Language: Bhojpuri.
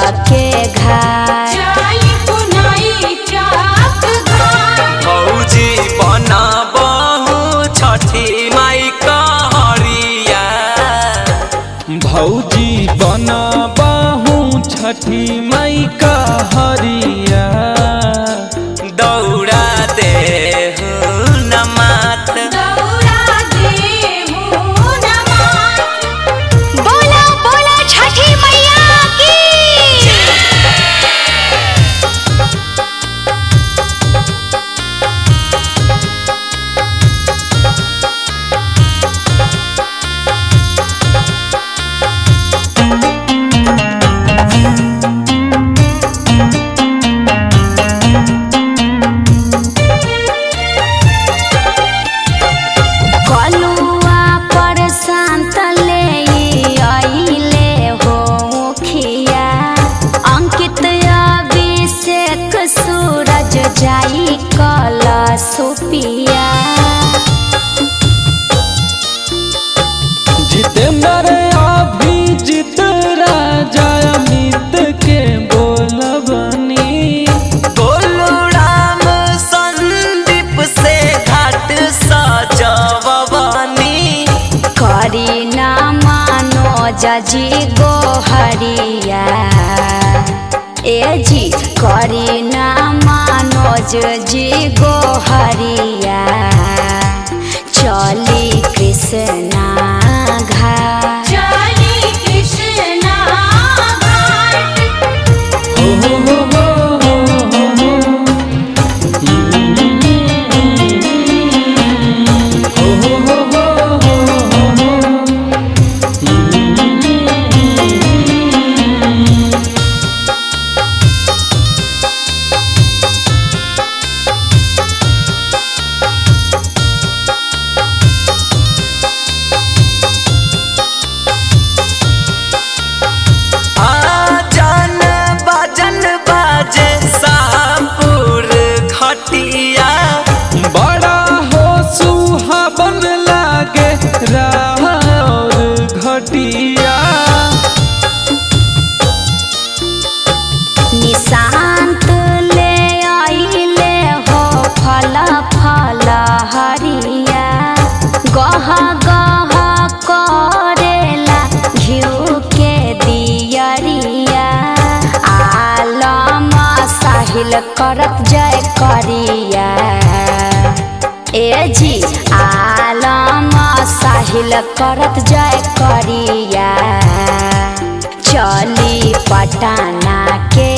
के घाट जाई पुनाई चाक घाट भौजी बनबहु छठी माई कहरिया भौजी बनबाहू छठी मई का हरिया दौड़ा देहु न माथ दौड़ा देहु नमात बोला बोला छठी मैया की कलुआ पर शांत ले आइले हो मुखिया अंकित अभिषेक सूरज जाई कला सुपिया जितेंद्र अभिजीत राजा अमित के बोलबनी गोलू राम संदीप से घाट सजवनी करी ना मानो जजी गोहरिया ए जी करी ना मानो जी गोहरिया चली कृष्णा घाट चली कृष्णा घाट हो हो हो हो हो हो हो हो हो हो हो आजन बाजन बाजे सापुर खटिया बड़ा हो सुहावन लागे राहर घटिया निशांत ले आइले हो फल फल हरिया गह गह करेला घिउ के दियरिया आलम साहिल करत जय करिया ए जी आलम साहिल करत जय करिया चली पटना के